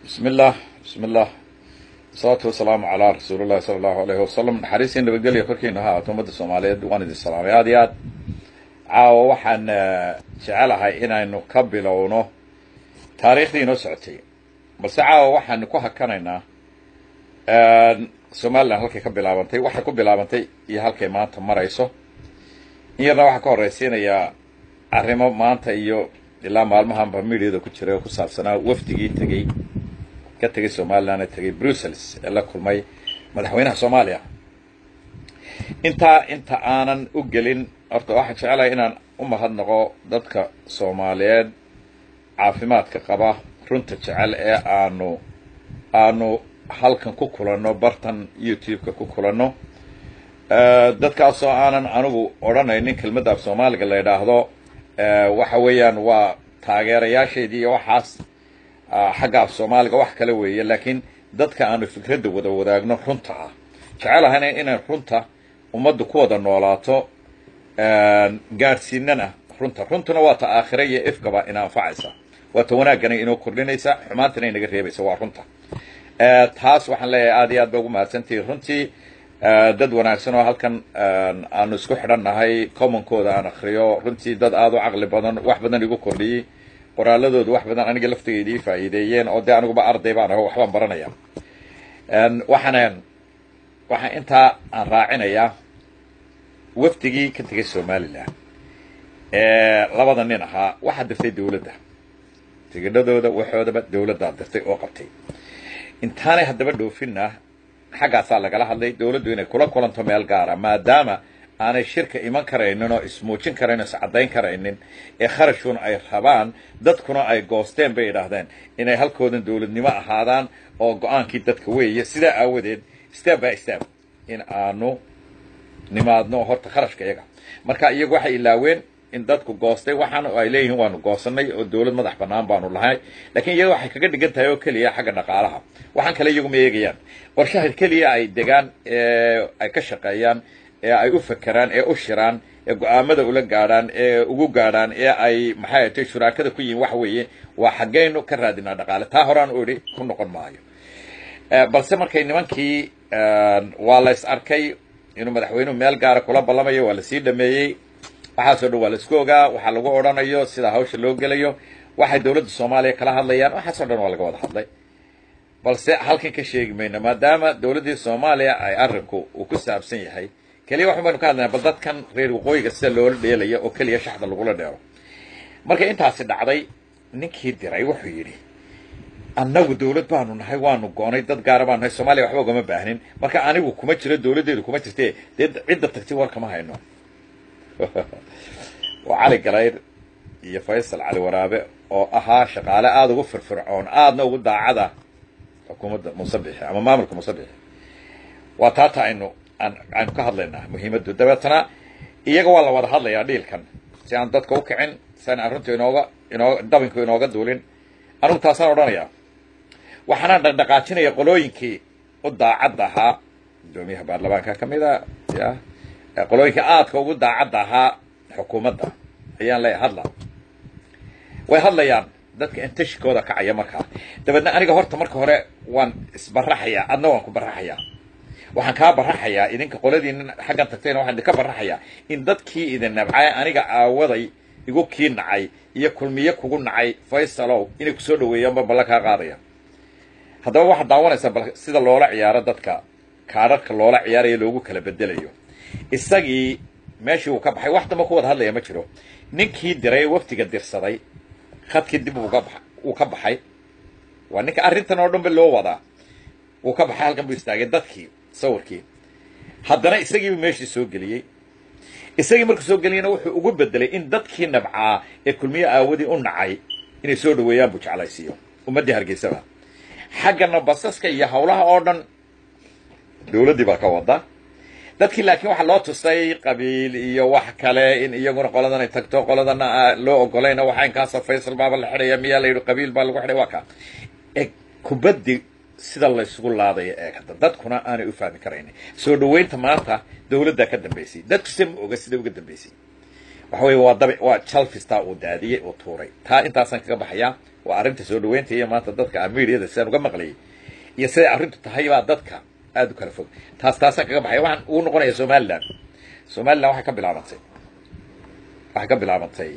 bismi illah bismi illah asalaatu wasalaamu calaa rasuuli llahi sala allahu alayhi wasalam naxariisii nabadgelya korkiina ha ahaato ummadda soomaaliyeed waan idin salaamay aad iyo aad caawa waxaan jecelahay inaynu ka bilowno taariikhdii inoo socotay balse caawa waxaanu ku hakanaynaa somalilan halkay ka bilaabantay waxay ku bilaabantay iyo halkay maanta marayso in yarna waxaa ka horraysiinayaa arrimo maanta iyo ilaa maalmahanba mediada ku jiray oo ku saabsanaa wafdigii tegey ka tegay somalilan ee tegay brussels ee la kulmay madaxweynaha soomaaliya intaa inta aanan u gelin horta waxaan jecelahay inaan u mahadnaqo dadka soomaaliyeed caafimaadka qaba runta jecel ee aanu aanu halkan ku kulanno bartan youtube-ka ku kulanno dadkaasoo aanan anigu odhanaynin kelmadda af soomaaliga la yidhaahdo waxa weeyaan waa taageerayaasheedii iyo waxaas xagga af soomaaliga wax kale weeye laakiin dadka aanu fikradda wada wadaagno runta ah jecelahayna inay runta ummaddu ku wada noolaato gaadhsiinana runta runtuna waa ta aakhira iyo ifkaba ina anfacaysa waa ta wanaaggana inoo kordhinaysa xumaantana inaga reebaysa waa runta taas waxaan leeyahay aad iyo aad ba ugu mahadsantihi runtii dad wanaagsan oo halkan aanu isku xidhan nahay commonkooda aan akriyo runtii dad aada u caqli badan wax badan igu kordhiyey qoraaladooda wax badan aniga laftayda ii faa'iideeyeen oo dee aniguba arday baan aho waxbaan baranaya waxaana waxaa intaa aan raacinayaa wafdigii ka tegay somalilan ee labada nin ahaa waxaa dirtay dawladda tigidhadooda waxoodaba dawladdaa dirtay oo qabtay intaanay haddaba dhoofinna xaggaasaa lagala hadlay dawladdu inay kula kulanto meel gaara maadaama aanay shirka iman karaynin oo ismuujin karaynin o iscaddayn karaynin ee kharashkuna ay rabaan dadkuna ay goosteen bay idhaahdeen inay halkoodan dawladnimo ahaadaan oo go-aankii dadka weeye sidaa aawadeed step by step in aanu nimaadno horta kharashka iyaga marka iyagu waxay ilaaween in dadku goostay waxaana ay leeyihiin waanu goosanay oo dawlad madax bannaan baanu lahay lakiin iyaga waxay kaga dhigan tahay oo keliya xagga dhaqaalaha waxaan kale iyagu ma eegayaan qorshaha keliya ay degaan ee ay ka shaqeeyaan ee ay u fakeraan ee u shiraan ee go-aamada ula gaadhaan ee ugu gaadhaan ee ay maxay atay shuraakada ku yihiin waxa weeye waa xaggaynu ka raadinaa dhaqaale taa horaan u idhi ku noqon maayo balse markay nimankii waa la is arkay inuu madaxweynuhu meel gaara kula ballamayo waa lasii dhameeyey waxaasoo dhan waa la isku ogaa waxaa lagu odhanayo sida hawsha loo gelayo waxay dawladda soomaaliya kala hadlayaan waxaasoo dhan waa laga wada hadlay balse halkan ka sheegi mayno maadaama dawladdii soomaaliya ay arrinku uu ku saabsan yahay keliya waxun baynu ka hadlaynaa bal dadkan reer waqooyiga sida loola dheelayo oo keliya shaxda lagula dheero markay intaasi dhacday ninkii diray wuxuu yidhi annagu dawlad baanu nahay waanu goonay dad gaara baanu nahay soomaliya waxba ugama baahnin marka anigu kuma jiro dawladdeedu kuma jirte dee cidda tagtay war kama hayno waa cali galayr iyo faysal cali waraabe oo ahaa shaqaale aada ugu firfircoon aadna ugu daacada xukuumadda musabixi ama maamulka musabixi waa taata aynu aan aynu ka hadlaynaa muhiimaddu dabeetana iyaga waa la wada hadlayaa dhiilkan si aan dadka u kicin si aan arrintu inooga inooga dabinku inooga duulin anigu taasaan odhanayaa waxaanaan dhaqdhaqaajinaya qolooyinkii u daacadda ahaa guddoomiyaha baarlamaanka ka mid a ya qolooyinkii aadka ugu daacadda ahaa xukuumadda ayaan leeyahay hadla way hadlayaan dadka intashikooda kacaya markaa dabeedna aniga horta marka hore waan isbaraxayaa adna waan ku baraxayaa waxaan kaa baraxayaa idinka qoladiina xaggan tagtayna waxaan idinka baraxayaa in dadkii idin nabcay aniga aawaday igu kii nacay iyo kulmiye kugu nacay faysalow inay kusoo dhaweeyaanba balla kaa qaadaya haddaba waxaad daawanaysaa bal sida loola ciyaaro dadka kaadharhka loola ciyaarayo loogu kala bedelayo isagii meeshii uu ka baxay wax damba ku wada hadlaya ma jiro ninkii diray waftiga dirsaday khadkii dib uga ba uu ka baxay waa ninka arrintan oo dhan ba loo wadaa uu ka baxay halkan buu istaagay dadkii sawirkii haddana isagiibu meeshii soo geliyey isagii markuu soo geliyana wuxuu ugu bedelay in dadkii nabcaa ee kulmiye aawadii u nacay inay soo dhaweeyaan buu jeclaysiiyo ummaddii hargeysaba xaggana basaska iyo hawlaha oo dhan dawladdii baa ka wada dadkii laakiin waxaa loo tusay qabiil iyo wax kale in iyaguna qoladan ay tagto qoladana loo ogolayna waxaa inkaasa faysal baaba la xidhaya miyaa la yidhi qabiil baa lagu xidhay waa ka e kubaddi sida laysugu laadaya ee hadda dadkuna aanay u fahmi karaynin soo dhaweynta maanta dawladdaa ka dambaysay dadku se ma oga sida uga dambaysay waxa weeye waa dabic waa jalfistaa uu daadiyey uu tuuray taa intaasaan kaga baxayaa waa arrinta soo dhaweynta iyo maanta dadka amediada sidaan uga maqlayay iyo siday arrintu tahay baa dadka aada u kala fog taas taasaan kaga baxaya waxaan ugu noqonaya somaliland somaliland waxay ka bilaabantay waxay ka bilaabantay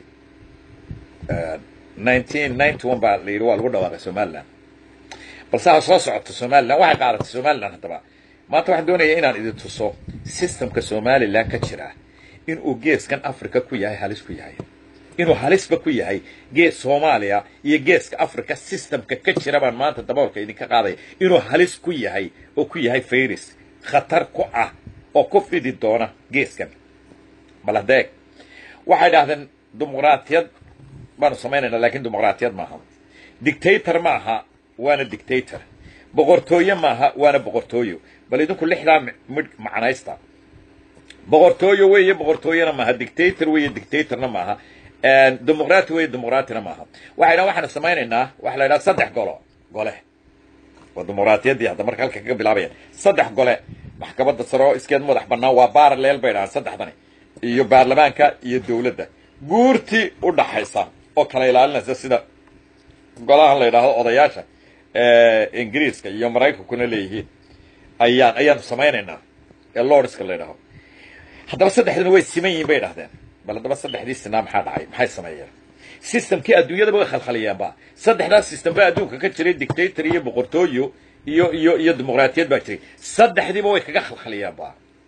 nineteen ninety one baa la yidhi waa lagu dhawaaqay somaliland balse ha soo socoto somaliland waxay qaadatay somaliland haddaba maanta waxaan doonaya inaan idin tuso systemka somaliland ka jira inuu geeskan africa ku yahay halis ku yahay inuu halisba ku yahay gees soomaaliya iyo geeska africa systemka ka jira baan maanta daboolka idinka qaadaya inuu halis ku yahay oo ku yahay fayris khatar ku ah oo ku fidi doona geeskan baladeeg waxay dhahdeen dimuqraatiyad baanu samaynayna lakin dimuqraatiyad maaha dictator ma aha waana dictator boqortooye maaha waana boqortooyo bal idinku lixdaa midh macnaysta boqortooyo weeye boqortooyena maaha dictator weeye dictatorna maaha dimuqraati weeye dimuqraatina maaha waxay dhahan waxaanu samaynaynaa waxa la yidhaha saddex golo gole waa dimuqraatiyaddii hadda marka halka kaga bilaabayaan saddex gole maxkamadda sare oo iskeed madax bannaan waa baaraleel bay dhahaan saddexdani iyo baarlamaanka iyo dawladda guurtii u dhaxaysa oo kala ilaalinaysa sida golahan la yidhaahdo odayaasha ingiriiska iyo maraykankuna leeyihiin ayaan ayaanu samaynaynaa ee lordska la yidhaaho haddaba saddexduna way siman yihiin bay dhahdeen bal haddaba saddexdii sinaa maxaa dhacay maxay sameeyeen systemkii adduunyadaba way khalkhaliyeenba saddexdaas system ba adduunka ka jiray dictator iyo boqortooyo iyo iyo iyo dimuqraatiyad baa jiray saddexdiiba way kaga khalkhaliyeenba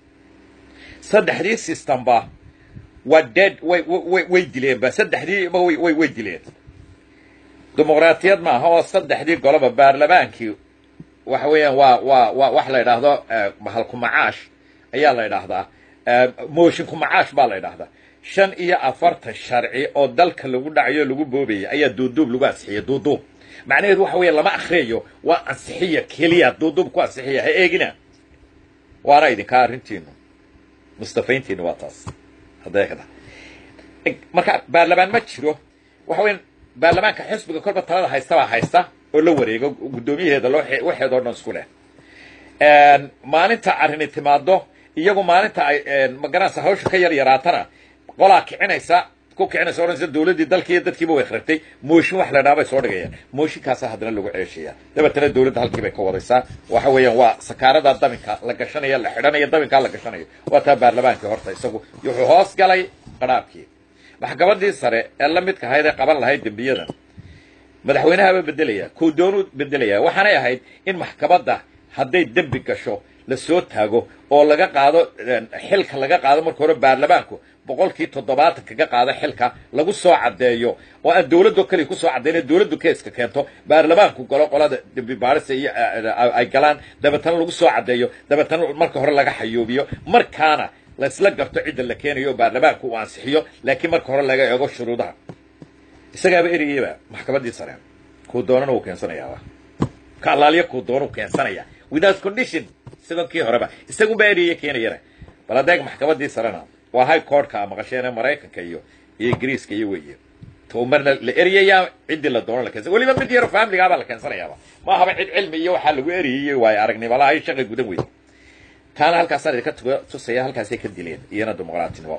saddexdii systemba waa dead way way way dileenba saddexdiiba way way way dileen dimuqraatiyad maaha oo saddexdii goloba baarlamaankii waxa weeyaan waa waa waa wax la yidhaahdo bahalku macaash ayaa la yidhaahdaa moshinku macaash baa la yidhaahdaa shan iyo afartan sharci oo dalka lagu dhacayo lagu boobayay ayaa duuduub lagu ansixiyay duuduub macnaheedu waxa weeye lama akriyayo waa ansixiya keliya duuduub ku ansixiya ha eegina waana idinkaa arrintiinu mustafayntiinu waa taas hadeekda marka baarlamaan ma jiro waxa weya baarlamaanka xisbiga kolba talada haystabaa haysta oo la wareego guddoomiyaheeda loo waxeedoo dhan isku leh maalinta arrini timaado iyagu maalinta ay magaranaysa hawsha ka yar yaraatana qolaa kicinaysa ku kicinaysa odhanaysa dawladdii dalkiiyo dadkiiba way khragtay mooshin wax la dhaha bay soo dhigayaan mooshinkaasa haddana lagu ceeshaya dabeetana dawladda halkii bay ka wadaysaa waxa weeyaan waa sakaarada dabinka la gashanaya la xidhanayo dabinkaa la gashanayo waa taa baarlamaankii horta isagu wuxuu hoos galay qadhaabkii maxkamadii sare ee la midka ahayd ee qaban lahayd dembiyadan madaxweynahabaa bedelaya kuu doonuu bedelaya waxaanay ahayd in maxkamadda hadday dembi gasho la soo taago oo laga qaado xilka laga qaado marka hore baarlamaanku boqolkii toddobaatan kaga qaado xilka lagu soo caddeeyo oo aan dawladdo keliya kusoo caddayna dawladdu keeska keento baarlamaanku galo qolada dembi baarisa iyo ay galaan dabeetana lagu soo caddeeyo dabeetana marka hore laga xayoobiyo markaana la isla garto cidda la keenayo oo baarlamaanku uu ansixiyo laakiin marka hore laga eego shuruudaha isagaaba ereyaba maxkamaddii sare kuu doonana wuu keensanayaaba ka allaaliyo kuu doonu keensanaya without condition sidoo kii horeba isagunbaa ereye keenayana bal adeeg maxkamaddii sarena waa high courtka maqasheene maraykanka iyo iyo ingiriiska iyo weeye to marna la eriyayaa ciddii la doono la keensan weliba mid yaro familigaabaa la keensanayaaba ma ahaba cid cilmi iyo waxaa lagu eriyey waayo aragnimalaha ay shaqa gudan weyda taana halkaasaan idinka tusaya halkaasay ka dileen iyana dimuqraatinimo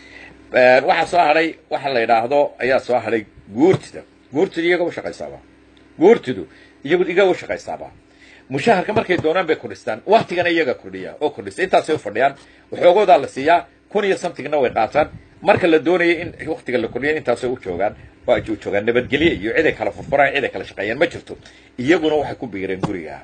waxaa soo hadhay waxa la yidhaahdo ayaa soo hadhay guurtida guurtidu iyaga u shaqaysaaba guurtidu iyagu iga u shaqaysaaba mushaharka markay doonaan bay kordhistaan waktigana iyaga kordhiya oo kordhista intaasay u fadhiyaan waxoogoodaa la siiyaa kun iyo samtingna way qaataan marka la doonaya in waktiga la kordhiya intaasay u joogaan waa u joogaan nabadgelye iyo ciday kala furfuraan ciday kala shaqeeyaan ma jirto iyaguna waxay ku biireen guriga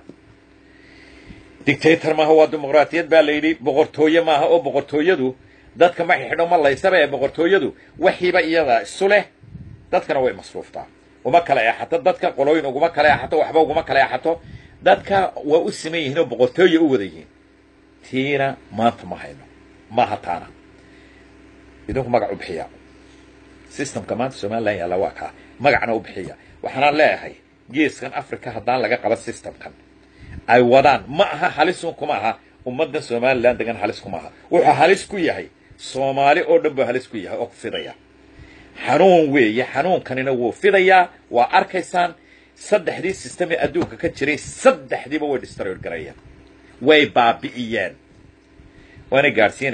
dictator maaha waa dimuqraatiyad baa la yidhi boqortooye maaha oo boqortooyadu dadka ma xidho ma laysaba ee boqortooyadu waxiiba iyada isu leh dadkana way masruuftaa uma kala eexato dadka qolooyin uguma kala eexato waxba uguma kala eexato dadka waa u siman yihiin oo boqortooye u wada yihiin tiina maanta ma hayno maaha taana idinku magac u bixiya systemka maanta somalilan yaalla waa kaa magacna u bixiya waxaanaan leeyahay geeskan africa haddaan laga qaban systemkan ay wadaan ma aha halisun kuma aha ummaddan somalilan degan halis kuma aha wuxuu halis ku yahay soomaali oo dhan buu halis ku yahay oo ku fidaya xanuun weeye xanuunkanina wuu fidayaa waa arkaysaan saddexdii system ee adduunka ka jiray saddexdiiba way destroyer garayeen way baabi'iyeen waanay gaadhsiinayaan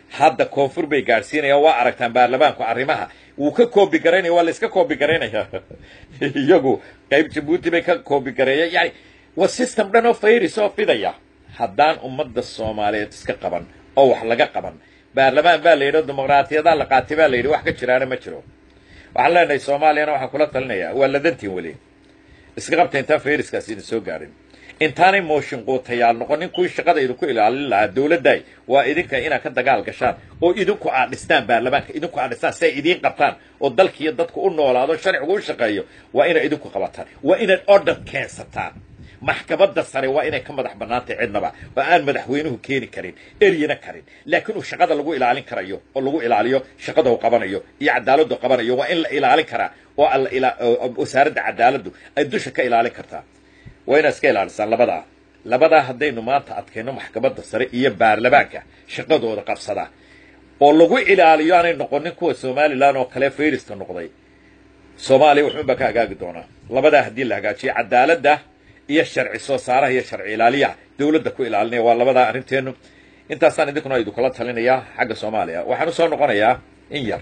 hadda koonfur bay gaadhsiinayaan waa aragtaan baarlamaanku arrimaha wuu ka koobi garaynaya waa la iska koobi garaynaya iyagu qayb jabuuti bay ka koobi gareeya yani waa system dhan oo fayris oo fidaya haddaan ummadda soomaaliyeed iska qaban oo wax laga qaban baarlamaan baa la yidhi dimuqraatiyadaa la qaatay baa la yidhi wax ka jiraana ma jiro waxaan leenahay soomaaliyana waxaan kula talinayaa waa ladantiin weli iska qabta intaan fayriskaas idin soo gaadhin intaanay mooshin quutayaal noqonin kuwii shaqada idinku ilaalin lahaa dowladday waa idinka inaad ka dagaal gashaan oo idinku aad dhistaan baarlamaanka idinku aad dhistaan si ay idiin qabtaan oo dalkiiyo dadku u noolaado sharcigu u shaqeeyo waa inaad idinku qabataan waa inaad order keensataan maxkamadda sare waa inay ka madax bannaantay cidnaba oo aan madaxweynuhu keeni karin eryana karin laakiin uu shaqada lagu ilaalin karayo oo lagu ilaaliyo shaqada uu qabanayo iyo cadaaladdu qabanayo waa in la ilaalin karaa oo wasaaradda cadaaladdu ay dusha ka ilaalin kartaa waa inaad iska ilaalisaan labadaa labadaa haddaynu maanta adkayno maxkamadda sare iyo baarlamaanka shaqadooda qabsada oo lagu ilaaliyo aanay noqonin kuwa somalilan oo kale fayriska noqday soomaaliya waxuunbaa ka hagaagi doonaa labadaa haddii la hagaajiyo cadaaladda iyo sharci soo saaraha iyo sharci ilaaliyaha dowladda ku ilaalinaya waa labadaa arrinteennu intaasaan idinkuna idinkula talinayaa xagga soomaaliya waxaan usoo noqonayaa in yar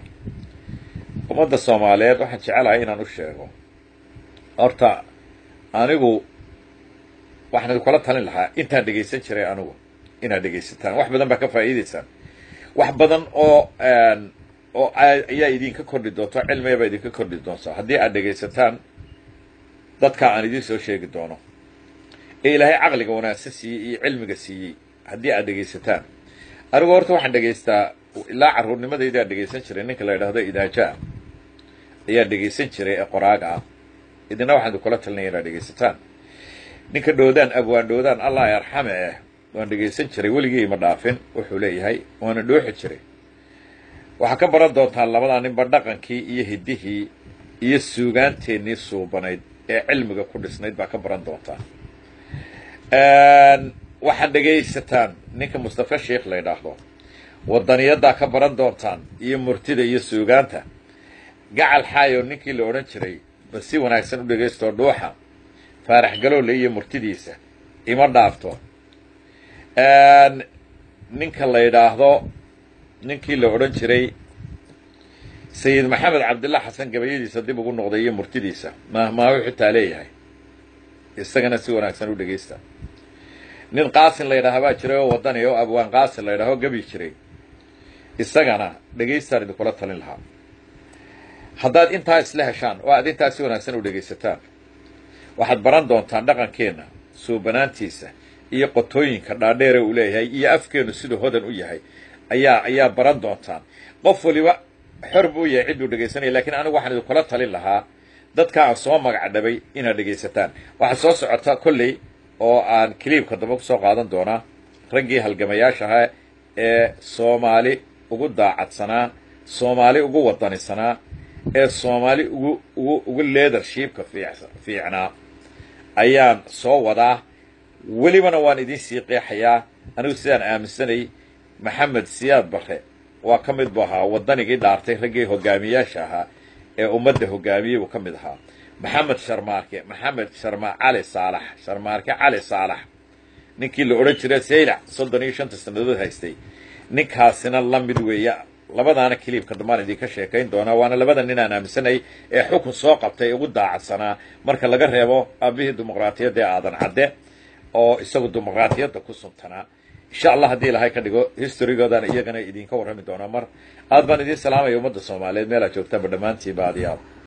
ummadda soomaaliyeed waxaan jecelahay inaan u sheego horta anigu waxaan idinkula talin lahaa intaan dhegaysan jiray anigu inaad dhegaysataan wax badan baa ka faa'iidaysaan wax badan oo oo ayaa idinka kordhi doonto cilmiga baa idinka kordhi doonta haddii aad dhegaysataan dadka aan idiin soo sheegi doono ee ilaahay caqliga wanaagsan siiyey iyo cilmiga siiyey haddii aad dhegaysataan anigu horta waxaan dhegaystaa ilaa carruurnimadayda aan dhegaysan jiray ninka la yidhaahdo idaajaa ayaa dhegaysan jiray ee qoraaga ah idina waxaan idinkula talinaya inaad dhegaysataan ninka dhoodaan abwaan dhoodaan allah arxame eh waan dhegaysan jiray weligii ima dhaafin wuxuu leeyahay waana dhooxi jiray waxaa ka baran doontaan labadaa ninba dhaqankii iyo hiddihii iyo suugaanteennii suubanayd ee cilmiga ku dhisnayd baa ka baran doontaan waxaad dhegaysataan ninka mustafa sheikh la ydhaahdo wadaniyadaa ka baran doontaan iyo murtida iyo suugaanta gacal xaayo ninkii la odhan jiray ba si wanaagsan u dhagaystoo dhuuxa faarax galoole iyo murtidiisa ima dhaafto ninka la yidhaahdo ninkii la odhan jiray sayid maxamed cabdillah xasan gabayadiisa dib ugu noqday iyo murtidiisa maahmaahu xitaa leeyahay isagana si wanaagsan u dhegaysta nin qaasin la yidhaaha baa jiray oo wadani oo abwaan qaasin la yidhaho gabi jiray isagana dhegaystaan idinkula talin lahaa haddaad intaa isla heshaan oo aad intaa si wanaagsan u dhegaysataan waxaad baran doontaan dhaqankeenna suubanaantiisa iyo qotooyinka dhaadheere uu leeyahay iyo afkeennu siduu hodan u yahay ayaa ayaa baran doontaan qof waliba xor buu yahay cidduu dhegaysanaya lakiin anigu waxaan idinkula talin lahaa dadka aan soo magac dhabay inaad dhegaysataan waxaa soo socota kolley oo aan kiliibka dambe kusoo qaadan doonaa raggii halgamayaashaha ee soomaali ugu daacadsanaa soomaali ugu wadanisanaa ee soomaali ugu ugu ugu leadershipka fiicnaa ayaan soo wadaa welibana waan idiin sii qeexayaa anigu sidaan aaminsanay maxamed siyaad barre waa ka mid bu ahaa waddanigii dhaartay raggii hogaamiyaasha ahaa ee ummadda hogaamiyey buu ka mid ahaa maxamed sharmaarke maxamed sharma cali saalax sharmaarke cali saalax ninkii la odhan jiray saylac soddon iyo shanta sannadood haystay ninkaasina la mid weeya labadaana kiliibka dambaan idinka sheekayn doonaa waana labada nin aan aaminsanay ee xukun soo qabtay ugu daacadsanaa marka laga reebo aabihii dimuqraatiyadda ee aadan cadde oo isagu dimuqraatiyadda ku suntanaa insha allah haddii ilahay ka dhigo historygoodaan iyagana idinka warrami doonaa mar aad baan idiin salaamaya ummadda soomaaliyeed meel aad joogtaanba dhammaantiinba adiyaab